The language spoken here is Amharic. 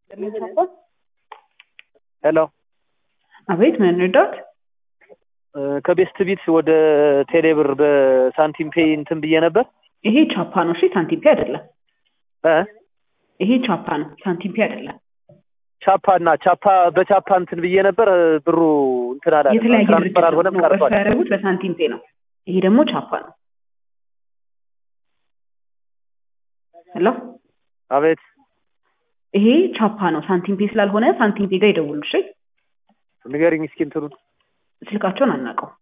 ሄሎ አቤት ምን እንርዳት? ከቤስት ቢት ወደ ቴሌብር በሳንቲም ፔይ እንትን ብዬ ነበር። ይሄ ቻፓ ነው። እሺ ሳንቲም ፔ አይደለም። እ ይሄ ቻፓ ነው፣ ሳንቲም ፔ አይደለም። ቻፓ እና ቻፓ በቻፓ እንትን ብዬ ነበር ብሩ እንትን አላለም። የተለያየ ድርጅት ትራንስፈር አልሆነም ነው። እርሱ ቀርቷል። ያደረጉት በሳንቲም ፔ ነው። ይሄ ደግሞ ቻፓ ነው። ሄሎ አቤት ይሄ ቻፓ ነው፣ ሳንቲም ፔ ስላልሆነ ሳንቲም ፔ ጋር ይደውሉ። እሺ ንገሪኝ እስኪ እንትኑን ስልካቸውን አናውቀው